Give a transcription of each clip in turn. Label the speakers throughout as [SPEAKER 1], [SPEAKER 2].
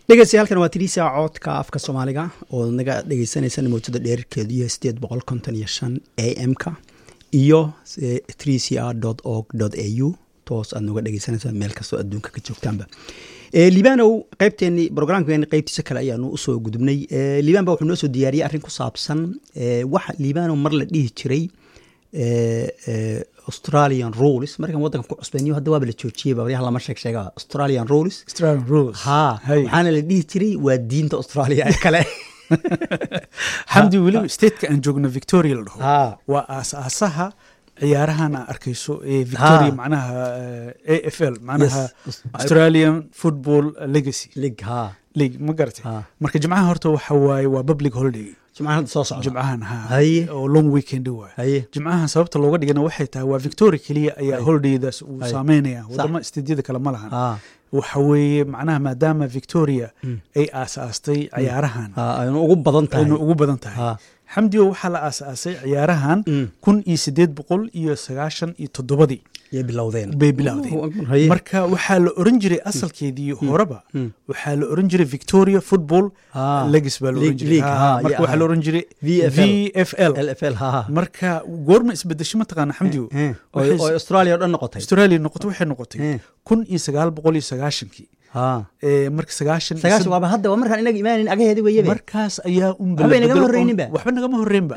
[SPEAKER 1] dhegeystayaaalkan waa tiriisa coodka afka soomaaliga oo naga dhegeysaneysaan mowjada dheerarkeedu yahay sideed boqol konton iyo shan a m-ka iyo three c r org a u toos aad noga dhegeysaneysaan meel kastoo adduunka ka joogtaanba liibanow qeybteeni brograamkeeni qeybtiisa kale ayaanu usoo gudubnay liiban ba wuxuu noo soo diyaariyey arrin ku saabsan waxa liibanow mar la dhihi jiray australian rules markan waddanka ku cusbeyniyo hadda waaba la joojiyey baryaha lama sheeg sheega australian rules ha waxaana la dhihi jiray waa diinta australia ee kale
[SPEAKER 2] xamdi weliba stateka aan joogno victoria la dhaho waa aas-aasaha ciyaarahan aa arkayso ee victoria macnaha a f l macnaha australian football legacy
[SPEAKER 1] lig ha
[SPEAKER 2] league ma garatay marka jimcaha horta waxa waaye waa public holiday
[SPEAKER 1] jimcahan hadda soo socda
[SPEAKER 2] jimcahan ha
[SPEAKER 1] Haye.
[SPEAKER 2] oo long weekend waay
[SPEAKER 1] haye
[SPEAKER 2] jimcahan sababta looga dhigana waxay tahay waa victoria keliya ayaa holidaydaas uu
[SPEAKER 1] Haye.
[SPEAKER 2] saameynaya wadamo istiidyada kale ma lahan
[SPEAKER 1] ha
[SPEAKER 2] waxa weeye macnaha maadaama victoria ay aasaastay ciyaarahan
[SPEAKER 1] ha aynu ugu badan tahay
[SPEAKER 2] aynu ugu badan tahay
[SPEAKER 1] ha
[SPEAKER 2] xamdigo waxaa la aasaasay ciyaarahan
[SPEAKER 1] Mm.
[SPEAKER 2] kun iyo sideed boqol iyo sagaashan iyo toddobadii
[SPEAKER 1] yay bilowdeen
[SPEAKER 2] bay bilowdeen
[SPEAKER 1] haye
[SPEAKER 2] marka waxaa la oran jiray asalkeedii horeba
[SPEAKER 1] Mm.
[SPEAKER 2] waxaa la oran jiray victoria football
[SPEAKER 1] Ha.
[SPEAKER 2] legis baa la oran
[SPEAKER 1] League-
[SPEAKER 2] jiray
[SPEAKER 1] league,
[SPEAKER 2] Ha,
[SPEAKER 1] ha,
[SPEAKER 2] marka
[SPEAKER 1] ya,
[SPEAKER 2] waxaa
[SPEAKER 1] ha.
[SPEAKER 2] la oran jiray
[SPEAKER 1] VFL.
[SPEAKER 2] vfl
[SPEAKER 1] lfl ha ha
[SPEAKER 2] marka goorma isbedesho mataqaana xamdigo
[SPEAKER 1] Eh, oo
[SPEAKER 2] waxay-
[SPEAKER 1] oo australia oo dhan noqotay
[SPEAKER 2] australia noqoto waxay noqotay
[SPEAKER 1] Eh.
[SPEAKER 2] kun iyo sagaal boqol iyo sagaashankii
[SPEAKER 1] ha
[SPEAKER 2] Eh, marka sagaashan iyo
[SPEAKER 1] sagaashan
[SPEAKER 2] sad-
[SPEAKER 1] waaba hadda waa markaan inaga imaanin agaheedi weyebe
[SPEAKER 2] markaas ayaa un
[SPEAKER 1] Waxba inagama
[SPEAKER 2] bedelo-
[SPEAKER 1] horreyninba.
[SPEAKER 2] waxba nagama horreynba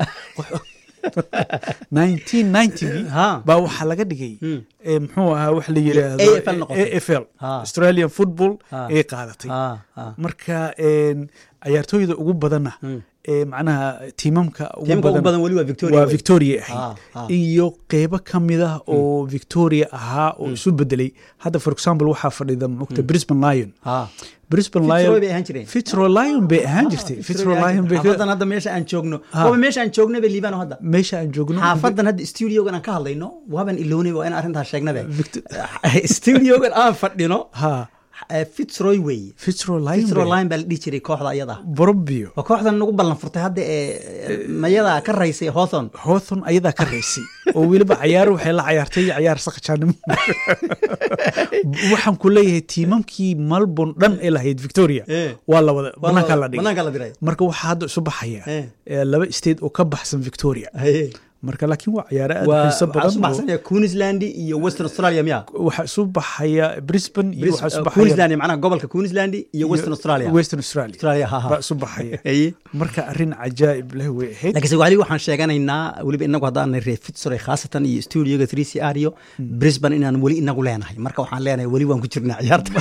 [SPEAKER 2] 1990
[SPEAKER 1] Ha.
[SPEAKER 2] baa waxaa laga dhigay
[SPEAKER 1] Mm.
[SPEAKER 2] eh, muxuu ahaa wax la yidhaahdo
[SPEAKER 1] AFL noqotay.
[SPEAKER 2] AFL
[SPEAKER 1] Ha.
[SPEAKER 2] Australian football
[SPEAKER 1] Ha.
[SPEAKER 2] ay qaadatay
[SPEAKER 1] ha ha
[SPEAKER 2] marka een, ciyaartooyda ugu badanna
[SPEAKER 1] Mm.
[SPEAKER 2] ee macnaha tiimamka ugu
[SPEAKER 1] tiimka ugu
[SPEAKER 2] badan
[SPEAKER 1] badan weli waa victoria
[SPEAKER 2] waa
[SPEAKER 1] wey.
[SPEAKER 2] victoria
[SPEAKER 1] Ha,
[SPEAKER 2] ahayd
[SPEAKER 1] ha.
[SPEAKER 2] iyo qeybo ka mid ah oo victoria ahaa oo isu bedelay hadda for example waxaa fadhida mogta brisbane lion
[SPEAKER 1] ha
[SPEAKER 2] brisbane
[SPEAKER 1] Fitzroy
[SPEAKER 2] lion
[SPEAKER 1] bay ahaan jireen
[SPEAKER 2] fitzroy lion bay ahaan jirtay fitzroy lion bay ka-
[SPEAKER 1] xaafadan hadda meesha aan joogno
[SPEAKER 2] Ha.
[SPEAKER 1] waaba meesha aan joognaba liibano hadda
[SPEAKER 2] meesha aan joogno
[SPEAKER 1] xaafadan hadda studiogan aan ka hadlayno waaban ilownay waa in arrintaas sheegnabe
[SPEAKER 2] Victor-
[SPEAKER 1] studiogan aan fadhino
[SPEAKER 2] ha
[SPEAKER 1] eh, fitzroy weeye
[SPEAKER 2] fitzroy
[SPEAKER 1] fitzroy
[SPEAKER 2] lion
[SPEAKER 1] line baa la dhihi jiray kooxda ayada
[SPEAKER 2] borobio
[SPEAKER 1] waa kooxdan nagu ballan furtay hadda ee mayada ka raysay hawthorn
[SPEAKER 2] hawthon ayadaa ka raysay oo weliba cayaar waxay la cayaartay cayaar saqajaanimo waxaan ku leeyahay tiimamkii melbourne dhan ee lahayd victoria
[SPEAKER 1] Eh.
[SPEAKER 2] waa la wada banaanka la dhigay
[SPEAKER 1] banaanka la diray
[SPEAKER 2] marka waxaa hadda isu baxaya
[SPEAKER 1] Eh.
[SPEAKER 2] eh, laba state oo ka baxsan victoria
[SPEAKER 1] haye
[SPEAKER 2] marka laakiin waa ciyaaro aad u
[SPEAKER 1] waa
[SPEAKER 2] xiiso
[SPEAKER 1] waxaa isu
[SPEAKER 2] badan oo-
[SPEAKER 1] baxsanaya queensland iyo western australia miya
[SPEAKER 2] waxaa isu baxaya brisbane iyo waxaa isu baxaya
[SPEAKER 1] queensland macnaha gobolka queensland iyo western australia
[SPEAKER 2] western australia
[SPEAKER 1] australia ha
[SPEAKER 2] baa
[SPEAKER 1] ha
[SPEAKER 2] isu baxaya
[SPEAKER 1] haye
[SPEAKER 2] marka arrin cajaa'ib leh way ahayd
[SPEAKER 1] laakiinse wali waxaan sheeganaynaa weliba inagu haddaan reer fitzroy khaasatan iyo studioga three c r iyo brisbane inaan weli inagu leenahay marka waxaan leenahay weli waan ku jirnaa ciyaarta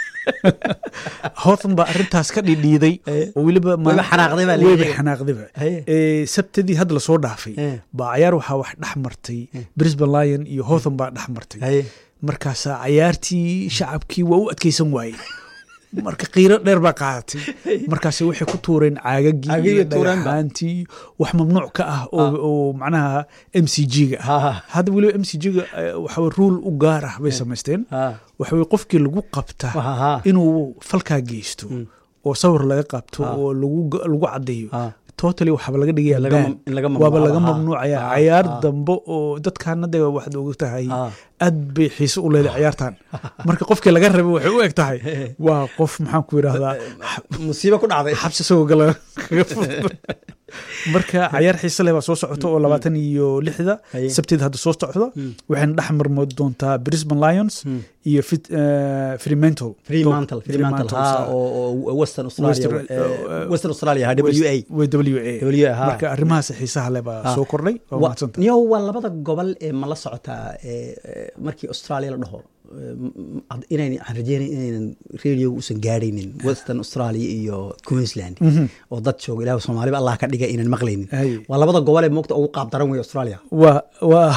[SPEAKER 2] hawthon baa arrintaas ka dhidhiiday
[SPEAKER 1] Eh.
[SPEAKER 2] oo weliba ma-
[SPEAKER 1] Wayba xanaaqday baa la
[SPEAKER 2] wayba
[SPEAKER 1] yidhi.
[SPEAKER 2] xanaaqdayba
[SPEAKER 1] Haye.
[SPEAKER 2] Eh, sabtidii hadda lasoo dhaafay
[SPEAKER 1] Eh.
[SPEAKER 2] baa cayaar waxaa wax dhex martay brisbane lion iyo hawthon baa dhex martay
[SPEAKER 1] haye
[SPEAKER 2] markaasaa cayaartii shacabkii waa u adkeysan waayey marka qiiro dheer baa qaadatay markaas waxay ku tuureen caagagii
[SPEAKER 1] Caagagii
[SPEAKER 2] iyo
[SPEAKER 1] bay tuureenba.
[SPEAKER 2] dhagaxaantii wax mamnuuc ka ah oo oo macnaha m c g-ga
[SPEAKER 1] Ha, ha.
[SPEAKER 2] hadda weliba m c g-ga waxaa ruul u gaar ah bay samaysteen
[SPEAKER 1] ha
[SPEAKER 2] waxa weye qofkii lagu qabta
[SPEAKER 1] Ha, ha.
[SPEAKER 2] inuu falkaa geysto oo sawir laga qabto
[SPEAKER 1] Ha.
[SPEAKER 2] oo lagu lagu caddeeyo
[SPEAKER 1] ha
[SPEAKER 2] totally waxaaba laga dhigaya
[SPEAKER 1] laga
[SPEAKER 2] ban.
[SPEAKER 1] mam- in laga
[SPEAKER 2] waaba
[SPEAKER 1] mamnuucaba,
[SPEAKER 2] laga
[SPEAKER 1] ha.
[SPEAKER 2] mamnuucaya
[SPEAKER 1] Ha,
[SPEAKER 2] cayaar
[SPEAKER 1] ha.
[SPEAKER 2] dambe oo dadkaana de waxaad og tahay
[SPEAKER 1] Ha.
[SPEAKER 2] aad bay xiise u leedahay ciyaartan marka qofkii laga rabay waxay u eg tahay waa qof maxaan ku yidhaahdaa
[SPEAKER 1] musiibo ku dhacday
[SPEAKER 2] xabsi isagoo gala kaga furto marka cayaar xiise leh baa soo socota oo labaatan iyo lixda
[SPEAKER 1] Haye.
[SPEAKER 2] sabtida hadda soo socda waxayna dhex marmood doontaa brisbane lions iyo Fit- eh, fremantle
[SPEAKER 1] fremantle fremantle ha
[SPEAKER 2] sa-
[SPEAKER 1] oo oo western australia
[SPEAKER 2] Western-
[SPEAKER 1] eh, western australia ha w a
[SPEAKER 2] w a
[SPEAKER 1] w a ha
[SPEAKER 2] marka arrimahaas xiisaha leh baa
[SPEAKER 1] Ha.
[SPEAKER 2] soo kordhay waa
[SPEAKER 1] Wa-
[SPEAKER 2] mahadsanta
[SPEAKER 1] niyo waa labada gobol ee ma la socotaa ee, ee, markii australia la dhaho ee, m- m- inayn aan rajeynay inaynan radio uusan gaadhaynin western australia iyo queensland oo dad jooga ilaah soomaaliba allah ka dhiga inaan maqlaynin
[SPEAKER 2] Hay.
[SPEAKER 1] waa labada gobol ee moogta ugu qaab daran wey australia
[SPEAKER 2] waa waa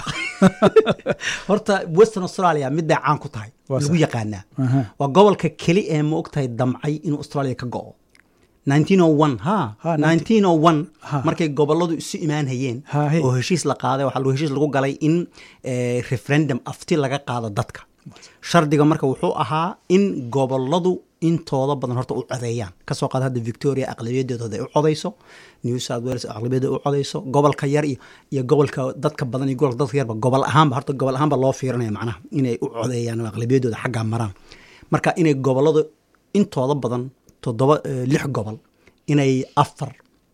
[SPEAKER 1] horta western australia mid bay caan ku tahay
[SPEAKER 2] Waa
[SPEAKER 1] lagu
[SPEAKER 2] sax.
[SPEAKER 1] yaqaanaa
[SPEAKER 2] Aha.
[SPEAKER 1] waa gobolka keli ee ma ogtahay damcay inuu australia ka go'o 1901 ha
[SPEAKER 2] Ha,
[SPEAKER 1] 1901
[SPEAKER 2] Ha.
[SPEAKER 1] markay goboladu isu imaan hayeen
[SPEAKER 2] Ha, he.
[SPEAKER 1] oo heshiis la qaaday waxaa lagu heshiis lagu galay in eh, referendum afti laga qaado dadka shardiga marka wuxuu ahaa in goboladu intooda badan horta u codeeyaan kasoo qaada hadda victoria aqlabiyadeeda ay u codeyso new south wales aqlabiyada u codeyso gobolka yar iyo iyo gobolka dadka badan iyo gobolka dadka yarba gobol ahaanba horta gobol ahaanba loo fiirinaya macnaha inay u codeeyaan oo aqlabiyadooda xaggaa maraan marka inay goboladu intooda badan toddoba lix gobol inay afar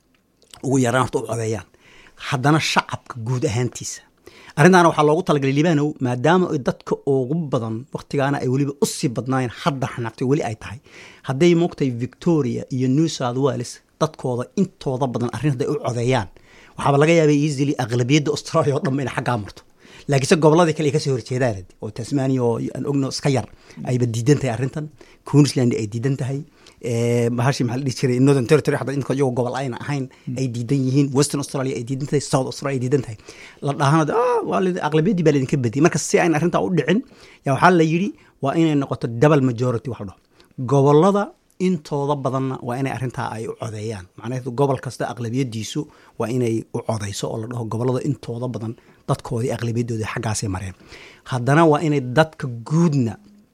[SPEAKER 1] ugu yaraan horta u codeeyaan haddana shacabka guud ahaantiisa arrintaana waxaa loogu talagalay libanow maadaama ay dadka ugu badan wakhtigaana ay weliba u sii badnaayeen hadda xanaaqtay weli ay tahay hadday moogtahay victoria iyo new south wales dadkooda intooda badan arrin hadday u codeeyaan waxaaba laga yaabay easily aqlabiyadda australia oo dhanba inay xaggaa marto laakiinse gobolladii kale ay kasoo horjeedaan oo tasmania oo aan ogno iska yar ayba diidan tahay arrintan queensland ay diidan tahay bahashi maxaa la dhihi jiray northern territory hadda inta iyagoo gobol ayna ahayn ay diidan yihiin western australia ay diidan tahay south australia ay diidan tahay la dhahana waa aqlabiyaddii baa laydinka badiyay marka si ayna arrintaa u dhicin yaa waxaa la yidhi waa inay noqoto double majority wax la dhaho gobollada intooda badanna waa inay arrintaa ay u codeeyaan macnaheedu gobol kasta aqlabiyadiisu waa inay u codeyso oo la dhaho gobollada intooda badan dadkoodii aqlabiyadoodii xaggaasay mareen haddana waa inay dadka guudna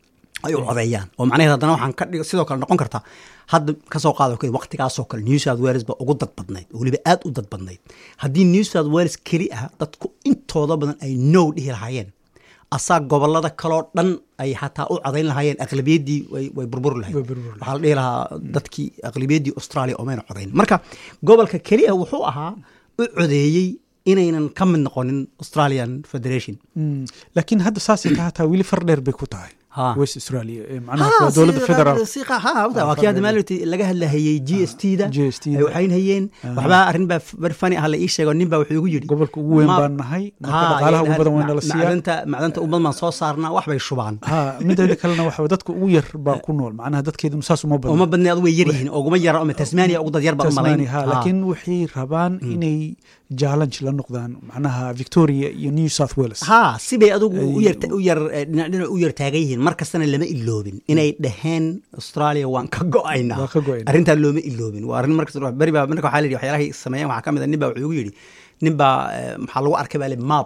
[SPEAKER 1] ay u codeeyaan oo macnaheed haddana waxaan ka dhig sidoo kale noqon kartaa hadda kasoo qaado kale waqtigaasoo kale new south wales ba ugu dad badnayd weliba aad u dad badnayd haddii new south wales keli ah dadku intooda badan ay now dhihi lahaayeen asaa gobolada kaloo dhan ay xataa u codayn lahaayeen aqlabiyaddii way burburi lahayd waxaa la dhihi lahaa dadkii aqlabiyaddii australia oomayna codayn marka gobolka keli ah wuxuu ahaa u codeeyey inaynan ka mid noqonin australian federation
[SPEAKER 2] laakiin hadda saasay ka hataa weli far dheer bay ku tahay west australia macnaha waa dowladda federal
[SPEAKER 1] waa kii hadda maalinti laga hadlahayey g s t da ay waxayn hayeen waxbaa arrin baa bar fani ah la ii sheego nin baa wuxuu igu yidhi
[SPEAKER 2] gobolka ugu weyn baan nahay marka dhaqaalaha ugu badan wayna la siiyaa
[SPEAKER 1] macdanta macdanta ugu badan baan soo saarnaa wax bay shubaan
[SPEAKER 2] ha mideeda kalena waxa dadka ugu yar baa ku nool macnaha dadkeeduna saas uma badna
[SPEAKER 1] uma badna adu way yar yihiin oguma yara oma tasmania ugu dad yar baan u malayn
[SPEAKER 2] laakiin waxay rabaan inay challenge la noqdaan macnaha victoria iyo new south wales
[SPEAKER 1] ha sibay adugu u yar u yar dhinac u yar taagan yihiin mar kastana lama iloobin inay dhaheen australia waan ka go-aynaa arrintaa looma iloobin waa arrin markas beri baa marka waxaa la yidhi waxyaalahay sameeyeen waxaa ka mid a nin baa wuxuu igu yidhi nin baa maxaa lagu arkay baa le map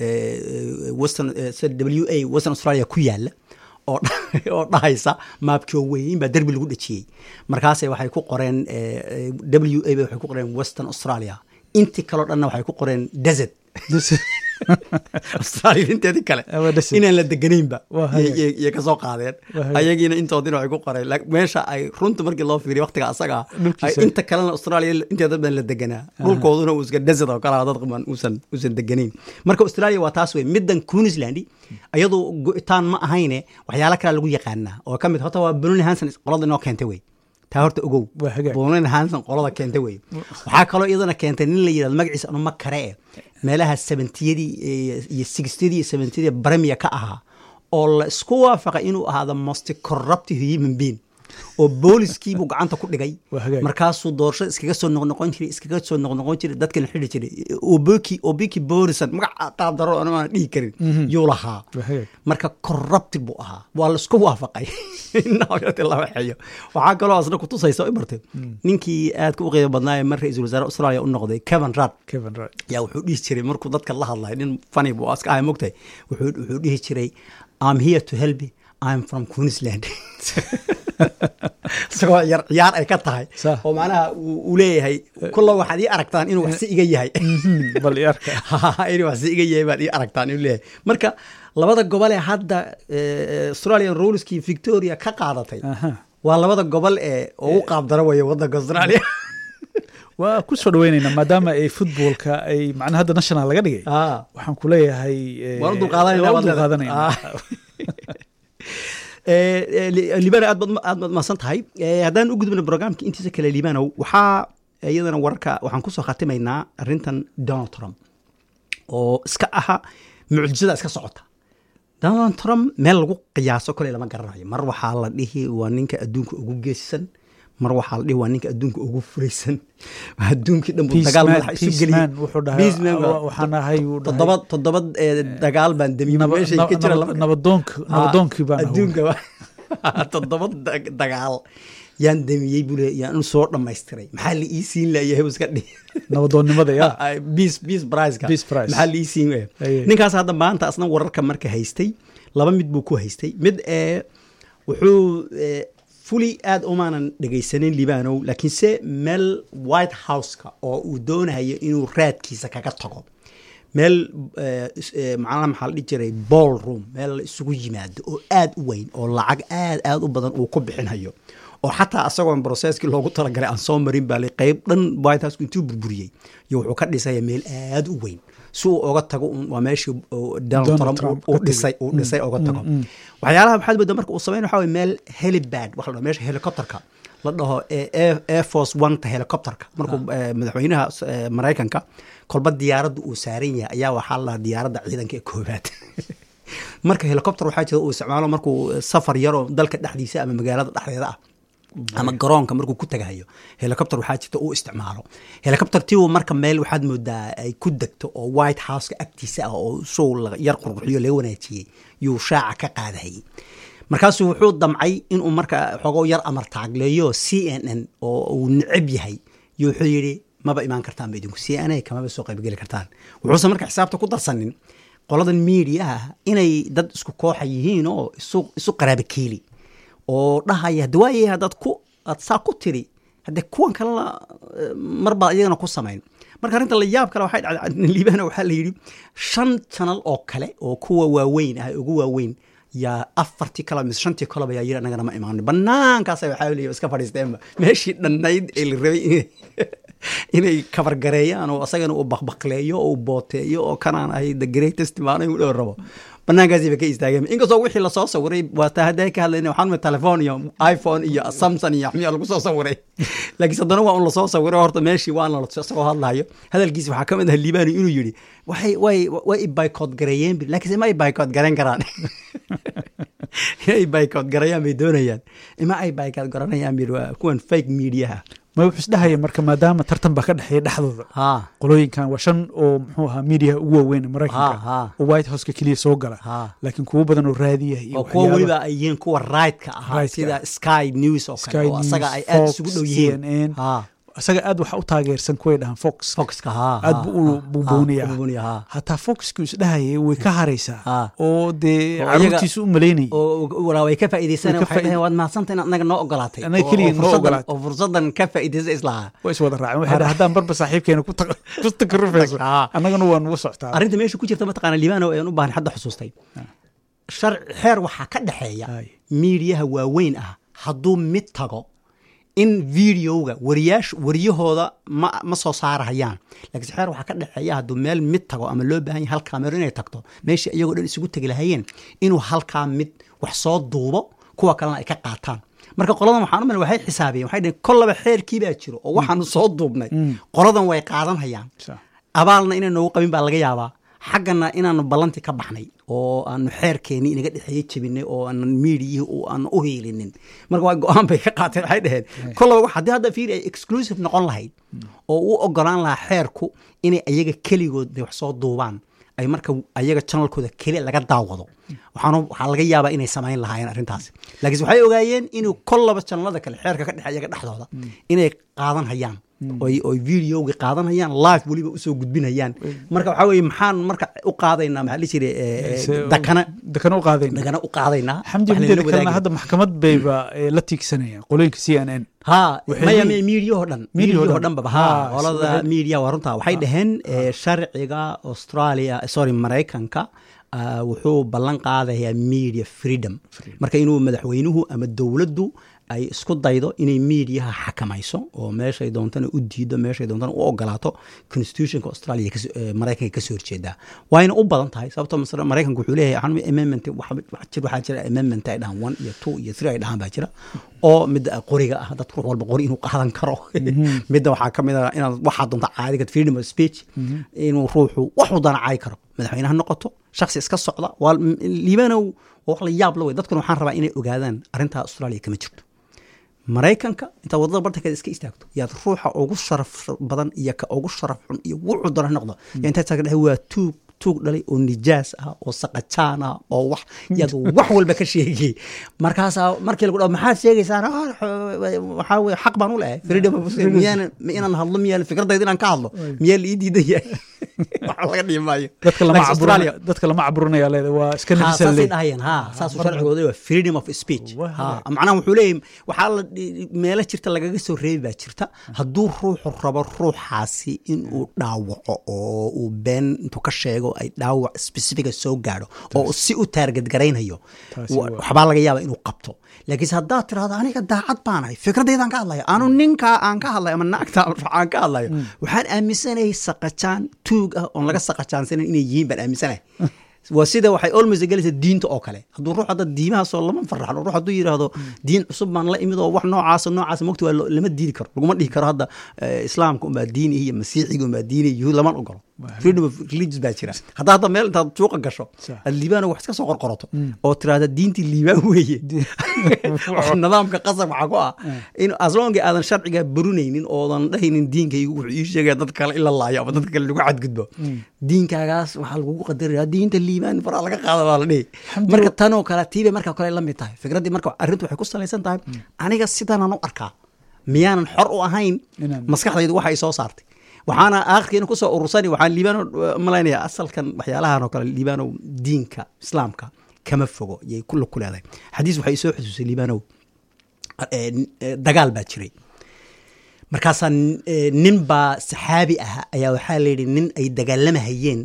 [SPEAKER 1] western w a western australia ku yaala oo oo dhahaysa maabkii weyn baa derbi lagu dhejiyey markaase waxay ku qoreen w a ba waxay ku qoreen western australia intii kaloo dhanna waxay ku qoreen desert australia inteedii kale inaan la deganaynba iyo kasoo qaadeen ayagiina intoodina waxay ku qoreen meesha ay runta markii loo fiiriya waqtiga asaga inta kalena australia inteeda badan la deganaa dhulkooduna uu iska desert oo kale dad qaban uusan uusan deganayn marka australia waa taas wey middan queensland iyadu go-itaan ma ahayne waxyaala kale lagu yaqaanaa oo ka mid horta waa bruni hanson qolada inoo keentay wey taa horta ogow boolin hanson qolada keentay wey waxaa kaloo iyadana keentay nin la yidhahdo magaciisa anu ma kare e meelaha seventiyadii iyo sixtiyadii iyo seventiyadii baramiya ka ahaa oo la isku waafaqay inuu ahaado most corruptive human being oo booliskiibuu gacanta ku dhigay markaasuu doorashada iskaga soo noqnoqon jiray iskaga soo noqnoqon jiray dadkana xidhi jiray obiki obiki borison magac qaab daro aan dhihi karin yuu lahaa marka corrupted buu ahaa waa la isku waafaqay laba xeyo waxaa kaloo asna kutusaysa imartay ninkii aadka u qiimo badnaaye mar ra-iisul wasaare australia u noqday kevin rad yaa wuxuu dhihi jiray markuu dadka la hadlay nin funny buu iska ahay mogtahay wuxuu dhihi jiray I'm here to help you. I'm from Queensland. isagoo yar ciyaar ay ka tahay oo macnaha uu leeyahay kulla waxaad ii aragtaan inuu waxsi iga yahay
[SPEAKER 2] bal arka
[SPEAKER 1] inuu waxsi iga yahay baad ii aragtaan inuu leeyahay marka labada gobol ee hadda australian ruleski victoria ka qaadatay waa labada gobol ee ugu qaabdaro waya waddanka australia
[SPEAKER 2] waa ku soo dhaweynaynaa maadaama ay footballka ay macnaha hadda national laga dhigay waxaan ku leeyahay
[SPEAKER 1] waan u dulqaadanayna liibano aad aad baad mahadsan tahay haddaan u gudubna brograamka intiisa kale liibanow waxaa iyadana wararka waxaan kusoo khatimaynaa arrintan donald trump oo iska aha mucjisada iska socota donald trump meel lagu qiyaaso kole lama garanayo mar waxaa la dhihi waa ninka adduunka ugu geesisan mar waxaa la dhihi waa ninka adduunka ugu furaysan adduunkii dhan buu dagaal madaxa isu geliytoddoba toddoba dagaal baan damiyey meeshay ka jira
[SPEAKER 2] nabadoonkii baan
[SPEAKER 1] adduunka toddoba dagaal yaan damiyey bule yaan u soo dhammaystiray maxaa la ii siin layahay iska dhihi
[SPEAKER 2] nabadoonnimada ya
[SPEAKER 1] peace peace priceka maxaa la ii siin layahay ninkaas hadda maanta asna wararka marka haystay laba mid buu ku haystay mid ee wuxuu fuli aada umaanan dhegaysanin libanow laakiinse meel white houseka oo uu doonayo inuu raadkiisa kaga tago meel macnaha maxaa la dhihi jiray ball room meel la isugu yimaado oo aada u weyn oo lacag aad aad u badan uu ku bixinhayo oo xataa asagoon brocesskii loogu talagalay aan soo marin baa qayb dhan white house intuu burburiyey iyo wuxuu ka dhisaya meel aad u weyn si uu oga tago waa meeshii donald trump uu dhisay uu dhisay oga tago waxyaalaha maxaad moodaa marka uu sameyn waxa weye meel helibad waxa la dhaho meesha helicopterka la dhaho air force oneta helicopterka markuu madaxweynaha maraykanka kolba diyaaradda uu saaran yahay ayaa waxaa la dhahaa diyaaradda ciidanka ee koobaad marka helicopter waxaa jira uu isticmaalo markuu safar yaroo dalka dhexdiisa ama magaalada dhexdeeda ah ama garoonka markuu ku tagahayo helicopter waxaa jirta uu isticmaalo helicopter tii marka meel waxaad moodaa ay ku degto oo white houseka agtiisa ah oo sow yar qurqurxiyo laga wanaajiyey yuu shaaca ka qaadahayay markaasuu wuxuu damcay inuu marka xoogo yar amar taagleeyo c n n oo uu necab yahay yo wuxuu yidhi maba imaan kartaan ba idinku c n a kamaba soo qaybgeli kartaan wuxuusan marka xisaabta ku darsanin qoladan mediaah inay dad isku kooxa yihiin oo isu qaraaba keeli oo dhahaya hade waayay haddaad ku aad saa ku tiri haddee kuwan kalena marbaad iyagana ku samayn marka arrinta la yaab kale waxay dhacday liibana waxaa la yidhi shan janal oo kale oo kuwa waaweyn ah ugu waaweyn yaa afartii kale mise shantii kaleba yaa yiri annagana ma imaanin banaankaasa waxaa leeyahay iska fadhiisteenba meeshii dhannayd ee la rabay inay inay kabargareeyaan oo asagana uu bakbakleeyo oo booteeyo oo kanaan ahay the greatest maano u dhow rabo banaankaasiiba ka istaageen inkastoo wixii lasoo sawiray waataa hadday ka hadlayna waxaan ma telefoon iyo iphone iyo samson iyo axmiya lagu soo sawiray laakiin haddana waa un lasoo sawiray horta meeshii waana la isagoo hadlayo hadalkiisa waxaa ka mid ah liibani inuu yidhi waxay way way ibaykood gareeyeen bir laakiinse ma ibaykood garayn karaan inay baykood garayaan bay doonayaan ima ay baykood garanayaan bir waa kuwan fake mediaha
[SPEAKER 2] ma wuxuu isdhahaya marka maadaama tartan baa ka dhexeeya dhexdooda qolooyinkan waa shan oo muxuu ahaa miidiyaha ugu waaweyn maraykanka oo white houseka keliya soo gala laakiin kuwo badan oo raadiya iyo
[SPEAKER 1] kuwa weliba ay yihiin kuwa raidka ahaa sida sky news oo kale oo asaga ay aad isugu dhow yihiin
[SPEAKER 2] isaga aad waxa u taageersan kuway dhahaan fox
[SPEAKER 1] foxka
[SPEAKER 2] aad bu u buubuuniyaa hataa foxku isdhahayay way ka haraysaa oo dee caruurtiisu u malaynayay
[SPEAKER 1] way ka faa'iidaysan waxay dhaheen waad mahadsanta inaad anaga noo ogolaatay
[SPEAKER 2] anaga keliya noo ogolaatay
[SPEAKER 1] oo fursadan ka faa'iidaysa islahaa
[SPEAKER 2] way is wada raaceen waxay dhahan haddaan barba saaxiibkeena ku takarufayso annagana waa nugu soctaa
[SPEAKER 1] arrinta meesha ku jirta mataqaana liibano ayaan u baahan hadda xusuustay sharci xeer waxaa ka dhexeeya miidiyaha waaweyn ah hadduu mid tago in videoga wariyaash wariyahooda ma ma soo saarahayaan laakiinse xeer waxaa ka dhexeeya hadduu meel mid tago ama loo baahan yahay hal kaamero inay tagto meesha iyagoo dhan isugu tegi lahayeen inuu halkaa mid wax soo duubo kuwa kalena ay ka qaataan marka qoladan waxaan u mal waxay xisaabiyeen waxay dhaheen kollaba xeerkii baa jiro oo waxaanu soo duubnay qoladan way qaadanhayaan abaalna inay noogu qabin baa laga yaabaa xaggana inaanu ballantii ka baxnay oo aanu xeerkeenii inaga dhexeeye jebinay oo aanan miidiyihii aanu u hiilinin marka waa go-aan bay ka qaateen waxay dhaheen kollaba wax haddii hadda fiiri ay exclusive noqon lahayd oo u ogolaan lahaa xeerku inay ayaga keligood wax soo duubaan ay marka ayaga janalkooda keli laga daawado waxaan waxaa laga yaabaa inay samayn lahaayeen arrintaas laakiinse waxay ogaayeen inuu kollaba janalada kale xeerka ka dhexe ayaga dhexdooda inay qaadan hayaan oy oy videoga qaadanayaan live weliba usoo gudbinayaan marka waxaa weye maxaan marka u qaadaynaa maxaa la jira dakana
[SPEAKER 2] dakana u qaadayna
[SPEAKER 1] dakana u qaadaynaa
[SPEAKER 2] xamdi mideeda kalena hadda maxkamad bayba la tiigsanayaan qolooyinka c n n
[SPEAKER 1] ha maya maya miidiyahoo dhan miidiyahoo dhan baba ha qolada miidiya waa runtaa waxay dhaheen sharciga australia sorry maraykanka wuxuu ballan qaadayaa media freedom marka inuu madaxweynuhu ama dowladdu ay isku daydo inay miidiyaha xakamayso oo meeshay doontana u diido meeshay doontana u ogolaato constitutionka australia maraykanka kasoo horjeedaa waayna u badan tahay sababto masle maraykanka wuxuu leeyahay amendment waxaa jira amendment ay dhahaan one iyo two iyo three ay dhahaan baa jira oo midda qoriga ah dad ruux walba qori inuu qaadan karo midda waxaa ka mid ah inaad waxaa doonta caadiga freedom of speech inuu ruuxu waxuu dana caayi karo madaxweyne ha noqoto shaksi iska socda waa liibanow wax la yaab la wey dadkuna waxaan rabaa inay ogaadaan arrintaa australia kama jirto maraykanka intaad wadada bartankeeda iska istaagto yaad ruuxa ugu sharaf badan iyo ka ugu sharaf xun iyo wuxuu doona ha noqdo yaa intaad taagta dhahay waa tuug tuug dhalay oo nijaas ah oo saqajaan ah oo wax yaad wax walba ka sheegay markaasaa markii lagu dhaho maxaad sheegaysaan waxaa weye xaq baan u lehay freedom of miyaan inaan hadlo miyaa fikradayda inaan ka hadlo miyaa la ii diidan yahay waxa laga dhihi maayo
[SPEAKER 2] dadka lama caburinaya leeda waa iska
[SPEAKER 1] saasay dhahayeen ha saasuu sharcigooda waa freedom of speech ha macnaha wuxuu leeyahy waxaa la meelo jirta lagaga soo reebi baa jirta hadduu ruuxu rabo ruuxaasi inuu dhaawaco oo uu been intuu ka sheego ay dhaawac specifica soo gaadho oo si u taargad garaynayo
[SPEAKER 2] Taasi
[SPEAKER 1] wa-
[SPEAKER 2] waa-
[SPEAKER 1] waxbaa laga yaaba inuu qabto laakiinse haddaad tirahdo aniga daacad baanahay fikradeydaan ka hadlaya anu ninkaa aan ka hadlayo ama naagta aan ka hadlayo waxaan aaminsanahay saqajaan tuug ah oon laga saqajaansanan inay yihiin baan aaminsanahay waa sida waxay olmost gelaysa diinta oo kale hadduu ruux hadda diimahaasoo lama faraxno ruux hadduu yidhaahdo diin cusub baan la imid oo wax noocaasa noocaasa mogta waa lo- lama diidi karo laguma dhihi karo hadda eh, islaamka unbaa diini iyo masiixiga unbaa diini yuhuud lama ogolo freedom of religious baa jira haddaa hadda meel intaad suuqa gasho
[SPEAKER 2] Sax.
[SPEAKER 1] aad liibaan wax iska soo qorqoroto oo tiraahda diintii liibaan weeye oo nidaamka qasab waxaa ku ah in aslonga aadan sharciga burunaynin oodan dhahaynin diinkaygu wuxuu ii sheegaya dad kale in la laayo ama dad kale lagu cadgudbo diinkaagaas waxaa lagugu qadaraya diinta liibaan faraa laga qaada baa la dhihi marka tanoo kale tiibay marka kale la mid tahay fikraddii marka arrintu waxay ku salaysan tahay aniga sidanaan u arkaa miyaanan xor u ahayn
[SPEAKER 2] Inaan-
[SPEAKER 1] maskaxdaydu waxa ay soo saartay waxaana aakhirkiina kusoo urursani waxaan liibano malaynaya asalkan waxyaalahan oo kale liibanow diinka islaamka kama fogo yay kula ku leedahay xadiis waxay soo xusuusay liibanow eh, eh, dagaal baa jiray markaasaa eh, nin baa saxaabi ah ayaa waxaa layidhi nin ay dagaalamahayeen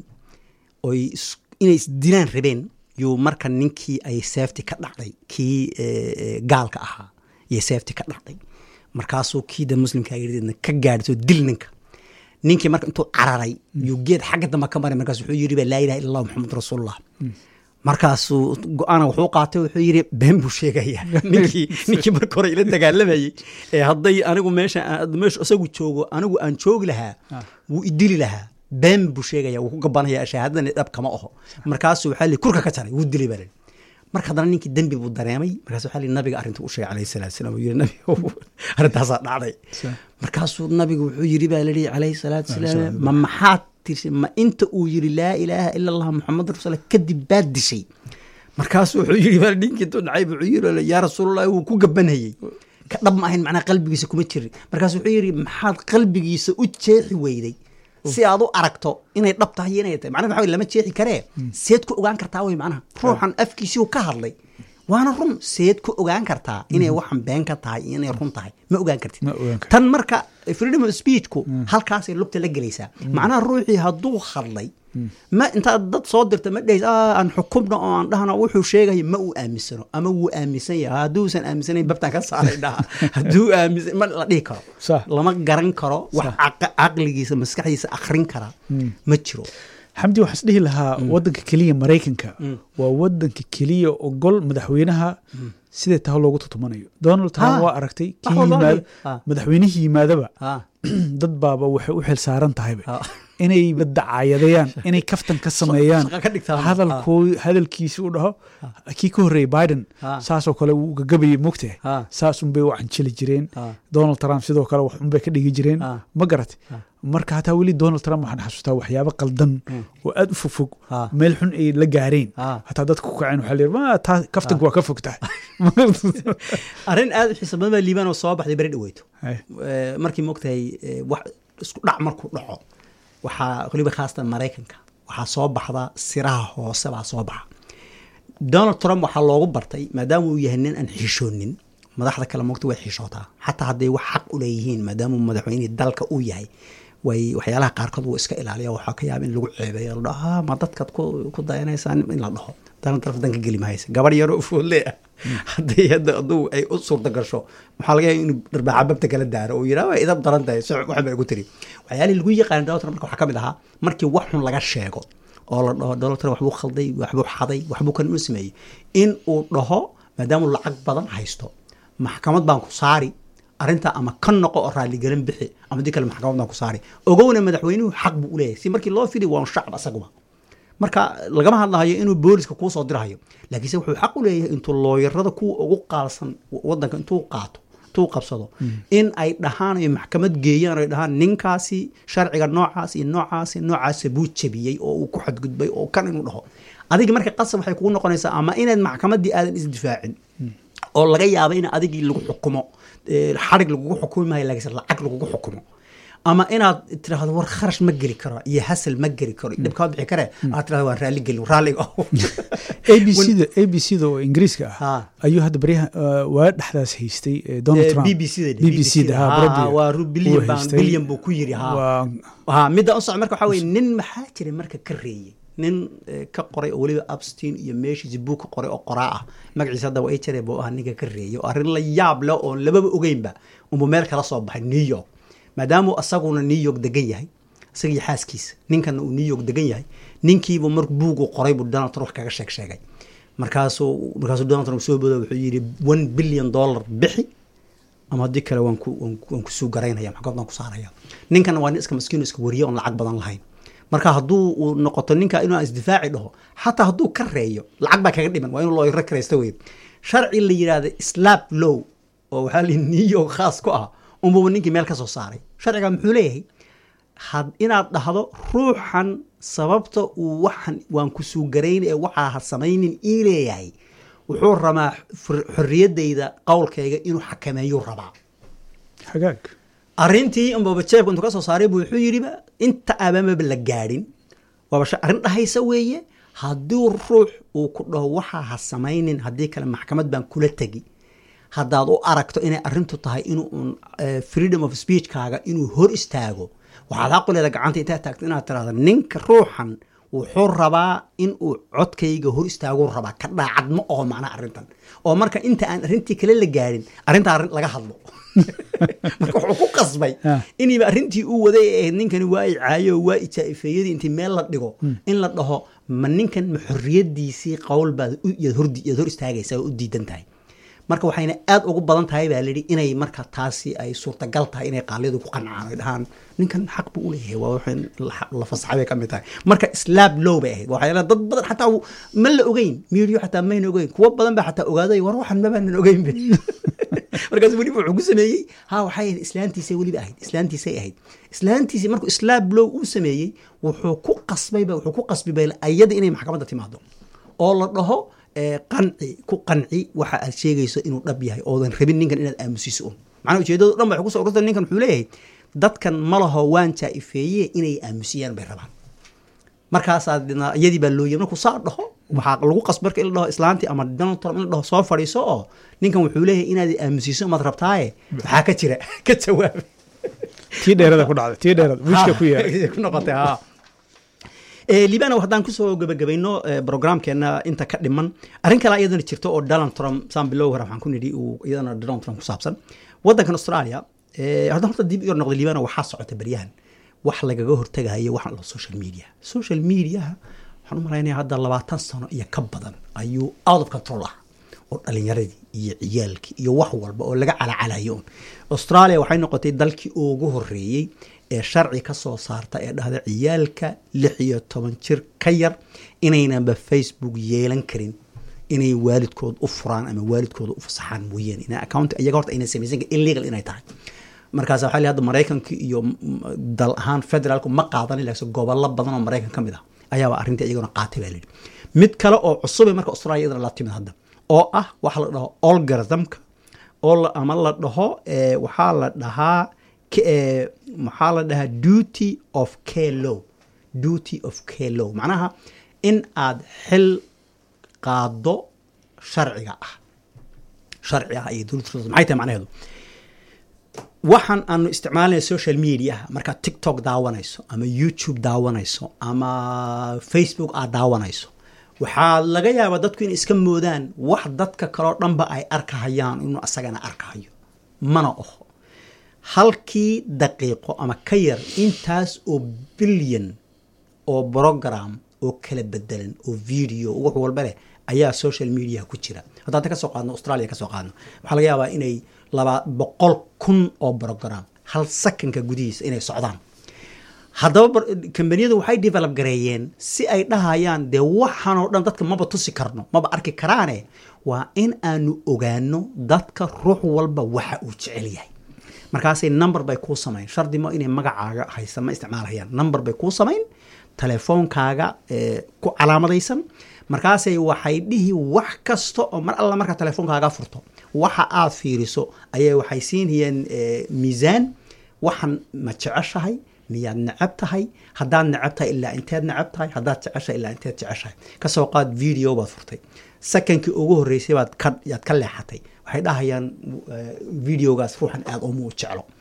[SPEAKER 1] oy is- inay isdilaan rabeen yuu marka ninkii ay seefti ka dhacday kii eh, eh, gaalka ahaa iyo seefti ka dhacday markaasuu kii da muslimka yidhi ka gaadhso dil ninka ninkii marka intuu cararay yuu geed xagga dambe ka maray markaas wuxuu yidhi ba laa ilaha illa allah muxamad rasuulullah markaasuu go-aana wuxuu qaatay wuxuu yidhi been buu sheegaya ninkii ninkii marka hore ila dagaalamayey ee hadday anigu meesha aan- meesha isagu joogo anigu aan joogi lahaa wuu idili lahaa been buu sheegaya wuu ku gabanaya shahaadadani dhab kama aho markaasuu waxaa li kurka ka jaray wuu dilay baa li marka haddana ninkii dembi buu dareemay markaas waxaa li nabiga arrintu u sheegay calayhi salaatu salaam uu yidhi nabiga arrintaasaa dhacday
[SPEAKER 2] Sa-
[SPEAKER 1] markaasuu nabigu wuxuu yidhi baa lihi calayhi salaatu salaam ma maxaad tirsi ma inta uu yidhi laa ilaaha ila allah muxamad rasuul kadib baad dishay markaasuu wuxuu yidhi baa ninkii intuu dhacay wuxuu yidhi yaa rasuulullahi wuu ku gabanhayey ka dhab ma ahayn macnaha qalbigiisa kuma jirin markaasu wuxuu yidhi maxaad qalbigiisa u jeexi weyday si aad u aragto inay dhab tahay iyo inay tahay macnaha waxa wey lama jeexi karee seed ku ogaan kartaa wey macnaha ruuxan afkiisii uu ka hadlay waana run seed ku ogaan kartaa inay waxan been ka tahay iyo inay run tahay ma ogaan kartid
[SPEAKER 2] Ma ogaan kartid.
[SPEAKER 1] tan marka freedom of speechku halkaasay lugta la gelaysaa macnaha ruuxii hadduu hadlay ma intaad dad soo dirta ma dhehis "Ah, aan xukumna oo aan dhahna wuxuu sheegaya ma uu aaminsano ama wuu aaminsan yahay hadduusan aaminsanayn babtaan ka saaray dhaha hadduu aaminsan ma la dhihi karo
[SPEAKER 2] Sax.
[SPEAKER 1] lama garan karo wax caqa- caqligiisa maskaxdiisa akhrin kara ma jiro
[SPEAKER 2] xamdi waxaan is dhihi lahaa wadanka keliya maraykanka waa wadanka keliya ogol madaxweynaha sidee taha loogu tutumanayo donald trump
[SPEAKER 1] Ha.
[SPEAKER 2] waa aragtay
[SPEAKER 1] Wax
[SPEAKER 2] kii
[SPEAKER 1] walba
[SPEAKER 2] yimaad
[SPEAKER 1] ha.
[SPEAKER 2] madaxweynihii yimaadaba
[SPEAKER 1] Ha.
[SPEAKER 2] dad baaba waxay u xil saaran tahayba
[SPEAKER 1] Ha.
[SPEAKER 2] inay dacaayadayaan inay kaftan ka sameeyaan
[SPEAKER 1] shaqo ka dhigtaan.
[SPEAKER 2] hadalkoo hadalkiisi u dhaho kii ka horreeyey biden
[SPEAKER 1] Ha.
[SPEAKER 2] saasoo kale wuu gagabayay mogtahay
[SPEAKER 1] Ha.
[SPEAKER 2] saas unbay u canjili jireen
[SPEAKER 1] Ha.
[SPEAKER 2] donald trump sidoo kale wax unbay ka dhigi jireen
[SPEAKER 1] Ha.
[SPEAKER 2] ma garat marka hataa weli donald trump waxaan xasuustaa waxyaabo qaldan oo aad u fogfog
[SPEAKER 1] Ha.
[SPEAKER 2] meel xun ay la gaareen
[SPEAKER 1] Ha.
[SPEAKER 2] hataa dadka ku kaceen waxaa layidhi "Ma, taa kaftanku waa ka fog tahay
[SPEAKER 1] arrin aad u xiisa badan baa liibaan oo soo baxday beri dhaweyto
[SPEAKER 2] Hay.
[SPEAKER 1] Eh, markii moogtahay eh, wax isku dhac markuu dhaco waxaa weliba khaasatan maraykanka waxaa soo baxda siraha hoose baa soo baxa donald trump waxaa loogu bartay maadaama uu yahay nin aan xishoonin madaxda kale moogta way xishootaa xataa hadday wax xaq u leeyihiin maadaama uu madaxweynihii dalka uu yahay way waxyaalaha qaarkood wuu iska ilaaliya waxaa ka yaaba in lagu ceebeeyo la dhaho "Ah, ma dadkaad ku ku dayanaysaan in la dhaho donald trump danka geli mahaysa gabar yaroo foodle ah hadday hadda aduu ay u suurta gasho waxaa laga yaaba inuu dharbaaxa babta kala daaro oo yidhaha waa idab daran tahay soc waxba igu tiri waxyaalihii lagu yaqaana donald trump marka waxaa ka mid ahaa markii wax xun laga sheego oo la dhaho donald trump waxbuu khalday waxbuu xaday waxbuu kan u sameeyey in uu dhaho maadaama uu lacag badan haysto maxkamad baan ku saari arrinta ama ka noqo oo raaligelin bixi ama dii kale maxkamad baan ku saari ogowna madaxweynuhu xaq buu u leeyahay si markii loo fidi waa shacab asaguba marka lagama hadlahayo inuu booliska kuu soo dirahayo laakiinse wuxuu xaq u leeyahay intuu looyarada kuwa ugu qaalsan wadanka intuu qaato intuu qabsado in ay dhahaan ay maxkamad geeyaan ay dhahaan ninkaasi sharciga noocaas iyo noocaas iyo noocaasa buu jebiyey oo uu ku xadgudbay oo kan inuu dhaho adiga marka qasab waxay kugu noqonaysaa ama inaad maxkamaddii aadan isdifaacin oo laga yaabo in adigii lagu xukumo eh, xarig lagugu xukumi maayo laakiinse lacag lagugu xukumo ama inaad tiraahdo war kharash ma geli karo iyo hasal ma geli karo iyo dhibkaa bixi kare aad tirahdo waan raalli gelin raalliga
[SPEAKER 2] a b c da a b c da oo ingiriiska ah
[SPEAKER 1] Ha.
[SPEAKER 2] ayuu hadda baryaha uh, waa dhexdaas haystay eh, donald trump
[SPEAKER 1] b b c da
[SPEAKER 2] b b c da ha Broadway.
[SPEAKER 1] waa ru bilyan
[SPEAKER 2] Uu
[SPEAKER 1] baan
[SPEAKER 2] haystay.
[SPEAKER 1] bilyan buu ku yiri ha
[SPEAKER 2] waa
[SPEAKER 1] ha midda u soco marka waxaa weye nin maxaa jira marka ka reeyey nin ka qoray oo weliba abstin iyo meeshiisi buug ka qoray oo qoraa ah magaciisa hadda waa jare buu ah ninka ka reeyay oo arrin la yaab leh oon lababa ogeynba unbuu meel kala soo baxay new york maadaamuu asaguna new york degan yahay isagii xaaskiisa ninkana uu new york degan yahay ninkiibu mar buugu qoray buu donald trump kaga sheeg sheegay markaasuu markaasuu donald trump soo bodo wuxuu yidhi one billion dollar bixi ama haddii kale waan ku waan kusuu garaynaya maxkamad baan ku saaraya ninkana waa nin iska maskiino iska wariye oon lacag badan lahayn marka hadduu uu noqoto ninka inuu isdifaaci dhaho xataa hadduu ka reeyo lacag baa kaga dhiman waa inuu looyro karaysta wey sharci la yidhaahda slap low oo waxaa la new york khaas ku ah unbuba ninkii meel ka soo saaray sharciga muxuu leeyahay had inaad dhahdo ruuxan sababta uu waxan waan kusuu garayn ee waxaa ha samaynin ii leeyahay wuxuu rabaa xorriyadayda qowlkayga inuu xakameeyuu rabaa
[SPEAKER 2] hagaag
[SPEAKER 1] arrintii unbaba jeebka intuu ka soo saaray buu wuxuu yidhiba inta abamaba la gaadhin waaba arrin dhahaysa weeye haddii ruux uu ku dhaho waxaa ha samaynin haddii kale maxkamad baan kula tegi haddaad u aragto inay arrintu tahay inuu freedom of speechkaaga inuu hor istaago waxaad xaquleeda gacanta intaad taagto inaad tirahda ninka ruuxan wuxuu rabaa in uu codkayga hor istaaguu rabaa ka dhaacad ma oho macnaa arrintan oo marka inta aan arrintii kale la gaadhin arrintaa arrin laga hadlo marka wuxuu ku qasbay iniiba arrintii uu waday ee ahayd ninkani waa i caayo waa i jaa-ifeeyadii intii meel la dhigo in la dhaho ma ninkan ma xorriyadiisii qowl baad yaad hor istaagaysaa oo u diidan tahay marka waxayna aad ugu badan tahay baa layidhi inay marka taasi ay suurtagal tahay inay qaaliyadu ku qancaan ay dhahaan ninkan xaq buu uleeyahay waa waxaan la fasaxay bay ka mid tahay marka slaab low bay ahayd waxay dad badan xataa ma la ogeyn miidiyo xataa mayna ogeyn kuwo badan baa xataa ogaaday war waxan mabaanan ogeyn be markaas weliba wuxuu ku sameeyey ha waxay ahayd islaantiisay weliba ahayd islaantiisay ahayd islaantiisii markuu slaab low uu sameeyey wuxuu ku qasbayba wuxuu ku qasbibay ayada inay maxkamadda timaado oo la dhaho qanci ku qanci waxa aad sheegayso inuu dhab yahay oodan rabin ninkan inaad aamusiso un macnaa ujeedadu dhan bay kusoo ururta ninkan wuxuu leeyahay dadkan ma laho waan jaa-ifeeye inay aamusiyaan bay rabaan markaasaa iyadii baa looyay markuu saa dhaho waxaa lagu qasb marka in la dhaho islaantii ama donald trump in la dhaho soo fadhiiso oo ninkan wuxuu leeyahay inaad aamusiso maad rabtaaye waxaa ka jira ka jawaaba
[SPEAKER 2] tii dheerada ku dhacday tii dheerada wiishka ku yeeray
[SPEAKER 1] ku noqotay ha libana haddaan kusoo gabagabayno brograamkeena inta ka dhiman arrin kale iyadana jirto oo donald trump saan bilow hore waxaan ku nidhi uu iyadana donald trump ku saabsan waddankan australia haddaan horta dib iyo noqday libana waxaa socota beryahan wax lagaga hortagayo waxaan la social media social mediaha waxaan u malaynaya hadda labaatan sano iyo ka badan ayuu out of control ah oo dhalinyaradii iyo ciyaalkii iyo wax walba oo laga calacalayo un australia waxay noqotay dalkii ugu horeeyey ee sharci ka soo saarta ee dhahda ciyaalka lix iyo toban jir ka yar inaynanba facebook yeelan karin inay waalidkood u furaan ama waalidkooda u fasaxaan mooyeen in account iyaga horta ayna samaysan karin illegal inay tahay markaas waxaa hadda maraykanka iyo dal ahaan federaalku ma qaadan laakiin gobollo badan oo maraykan ka mid ah ayaaba arrintii iyaguna qaatay baa layidhi mid kale oo cusubay marka australia iyadana la timid hadda oo ah waxa la dhaho olgarismka oo ama la dhaho waxaa la dhahaa maxaa la dhahaa duty of klow duty of klow macnaha in aad xil qaado sharciga ah sharci ah iyo dowladda maxay tahay macnaheedu waxaan aanu isticmaalanay social mediaha markaad tiktok daawanayso ama youtube daawanayso ama facebook aad daawanayso waxaa laga yaabaa dadku inay iska moodaan wax dadka kaleo dhanba ay arkahayaan inuu asagana arkahayo mana oho halkii daqiiqo ama ka yar intaas oo bilyan oo brogram oo kala bedelan oo video wax walba leh ayaa social mediaha ku jira haddaan ta ka soo qaadno australia ka soo qaadno waxaa laga yaabaa inay laba boqol kun oo brogram hal sakanka gudihiisa inay socdaan haddaba kambaniyadu waxay develop gareeyeen si ay dhahayaan dee waxaanoo dhan dadka maba tusi karno maba arki karaane waa in aanu ogaano dadka ruux walba waxa uu jecel yahay markaasay number bay kuu samayn shardi ma inay magacaaga haysa ma isticmaalhayaan number bay kuu samayn telefoonkaaga ku calaamadaysan markaasay waxay dhihi wax kasta oo mar alla markaa telefoonkaaga furto waxa aad fiiriso ayay waxay siinayeen miisaan waxan ma jeceshahay miyaad necab tahay haddaad necab tahay ilaa inteed necab tahay haddaad jeceshahay ilaa inteed jeceshahay kasoo qaad video baad furtay sekankii ugu horreysay baad ka yaad ka leexatay waxay dhahayaan videogaas ruuxan aada uma u jeclo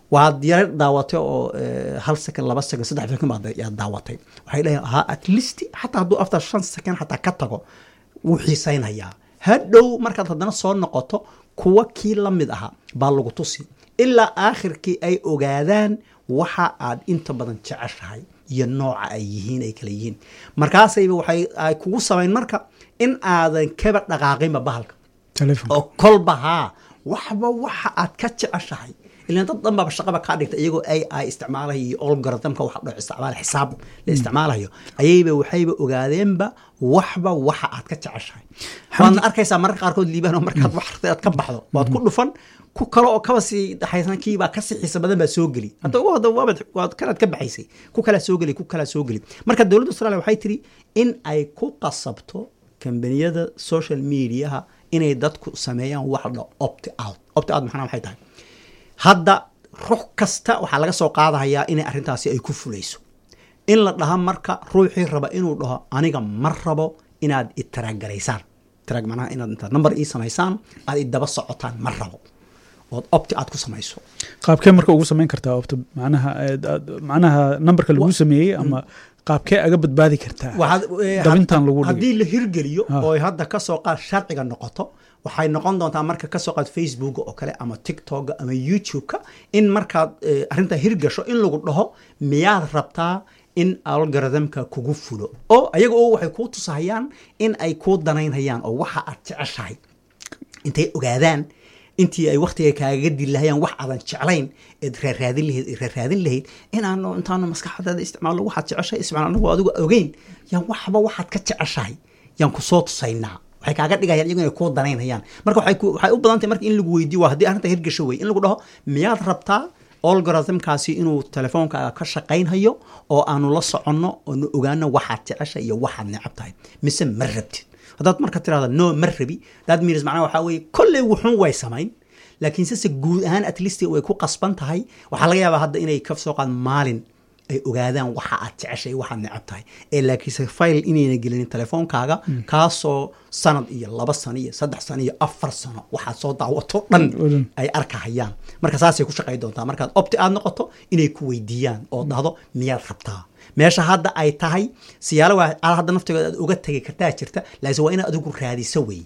[SPEAKER 1] waad yara daawatay oo hal second laba second saddex second baad yaa daawatay waxay dhahayan ha at least xataa hadduu after shan second xataa ka tago wuu xiisaynayaa hadhow markaad haddana soo noqoto kuwa kii la mid ahaa baa lagu tusi ilaa aakhirkii ay ogaadaan waxa aad inta badan jeceshahay iyo nooca ay yihiin ay kala yihiin markaasayba waxay ay kugu samayn marka in aadan kaba dhaqaaqinba bahalka oo kolba haa waxba waxa aad ka jeceshahay ilan dad dhan baaba shaqaba kaa dhigta iyagoo ai i isticmaalayo iyo olgoritmka waxa dho isticmaal xisaab la isticmaalayo ayayba waxayba ogaadeenba waxba waxa aad ka jeceshahay waadna arkaysaa mararka qaarkood liibaan oo markaad wax artay aad ka baxdo waad ku dhufan ku kale oo kaba sii dhaxaysan kiibaa ka sii xiisa badan baa soo geli hadda ugu hadda waabad waad kanaad ka baxaysay ku kalaa soo geli ku kalaa soo geli marka dowladda australia waxay tiri in ay ku qasabto kambaniyada social mediaha inay dadku sameeyaan wax dho opt out opt out maxana waxay tahay hadda ruux kasta waxaa laga soo qaadahayaa inay arrintaasi ay ku fulayso in la dhaha marka ruuxii raba inuu dhaho aniga ma rabo inaad itaraagaraysaan taraag macnaha inaad intaad number ii samaysaan aad idaba socotaan ma rabo ood opti aad ku samayso
[SPEAKER 2] qaabkee marka ugu samayn kartaa opt macnaha macnaha numberka lagu sameeyey ama qaabkee aga badbaadi kartaa dabintan lagu
[SPEAKER 1] haddii la hirgeliyo oo hadda kasoo qaad sharciga noqoto waxay noqon doontaa marka kasoo qaad facebook oo kale ama tiktok ama youtube-ka in markaad arrintaa hirgasho in lagu dhaho miyaad rabtaa in algoritmka kugu fulo oo ayaga oo waxay kuu tusahayaan in ay kuu danaynhayaan oo waxa aad jeceshahay intay ogaadaan intii ay waktiga kaaga dilahayaan wax aadan jeclayn eed raaraadin lahayd eed raaraadin lahayd inaanu intaanu maskaxdaada isticmaalno waxaad jeceshahay isticmaal anagu adigu ogeyn yaan waxba waxaad ka jeceshahay yaan ku soo tusaynaa waxay kaaga dhigayaan iyagu inay kuu danaynayaan marka waxay waxay u badan tahay marka in lagu weydiyo waa haddii arrinta hirgasho wey in lagu dhaho miyaad rabtaa olgoritmkaasi inuu telefoonkaaga ka shaqaynhayo oo aanu la soconno oonu ogaano waxaad jeceshay iyo waxaad necab tahay mise ma rabtid haddaad marka tirahda no ma rabi that means macnaha waxaa weeye kolley wuxun way samayn laakiin sise guud ahaan at least way ku qasban tahay waxaa laga yaabaa hadda inay ka soo qaad maalin ay ogaadaan waxa aad jeceshay waxaad necab tahay ee laakiinse file inayna gelinin telefoonkaaga kaasoo sanad iyo laba sano iyo saddex sano iyo afar sano waxaad soo daawato dhan ay arkahayaan marka saasay ku shaqay doontaa markaad opti aad noqoto inay ku weydiiyaan oo dhahdo miyaad rabtaa meesha hadda ay tahay siyaalo waa hadda naftigood aad uga tegi kartaa jirta laakiin waa inaad adigu raadiso wey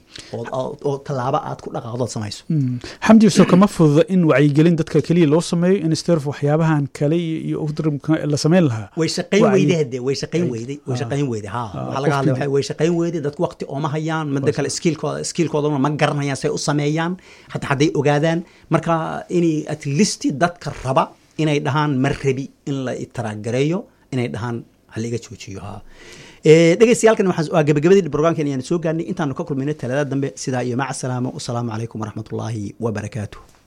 [SPEAKER 1] oo tallaabo aad ku dhaqaaqdood samayso
[SPEAKER 2] xamdi so kama fududa in wacyigelin dadka keliya loo sameeyo in sterf waxyaabahan kale iyo udrimka la samayn lahaa
[SPEAKER 1] way shaqayn weyday hade way shaqayn weyday way shaqayn weyday ha waxaa laga hadlay way shaqayn weyday dadku waqti ooma hayaan midda kale skiilkooda skiilkoodana ma garanayaan say u sameeyaan hataa hadday ogaadaan marka inay at least dadka raba inay dhahaan ma rabi in la itaraagareeyo inay dhahaan haliga joojiyo ha dhegeystayaalkan waa gabagabadii brograamkan ayaan soo gaarnay intaanu ka kulmayna talada dambe sidaa iyo maca salaamo wasalaamu calaykum waraxmatullaahi wabarakaatuh